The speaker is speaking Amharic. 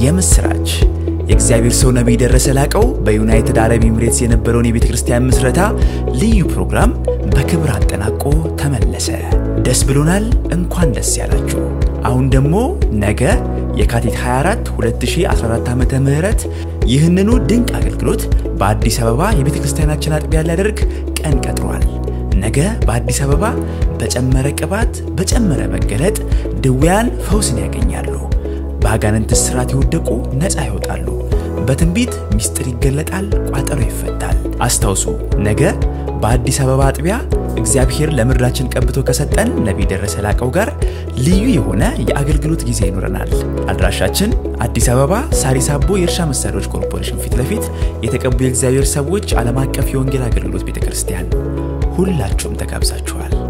የምስራች! የእግዚአብሔር ሰው ነቢይ ደረሰ ላቀው በዩናይትድ አረብ ኤምሬትስ የነበረውን የቤተ ክርስቲያን ምስረታ ልዩ ፕሮግራም በክብር አጠናቆ ተመለሰ። ደስ ብሎናል። እንኳን ደስ ያላችሁ። አሁን ደግሞ ነገ የካቲት 24 2014 ዓመተ ምህረት ይህንኑ ድንቅ አገልግሎት በአዲስ አበባ የቤተ ክርስቲያናችን አጥቢያ ሊያደርግ ቀን ቀጥሯል። ነገ በአዲስ አበባ በጨመረ ቅባት በጨመረ መገለጥ ድውያን ፈውስን ያገኛሉ። በአጋንንት እስራት የወደቁ ነፃ ይወጣሉ። በትንቢት ምስጢር ይገለጣል፣ ቋጠሮ ይፈታል። አስታውሱ፣ ነገ በአዲስ አበባ አጥቢያ እግዚአብሔር ለምድራችን ቀብቶ ከሰጠን ነቢይ ደረሰ ላቀው ጋር ልዩ የሆነ የአገልግሎት ጊዜ ይኖረናል። አድራሻችን አዲስ አበባ ሳሪስ አቦ የእርሻ መሳሪያዎች ኮርፖሬሽን ፊት ለፊት የተቀቡ የእግዚአብሔር ሰዎች ዓለም አቀፍ የወንጌል አገልግሎት ቤተ ክርስቲያን። ሁላችሁም ተጋብዛችኋል።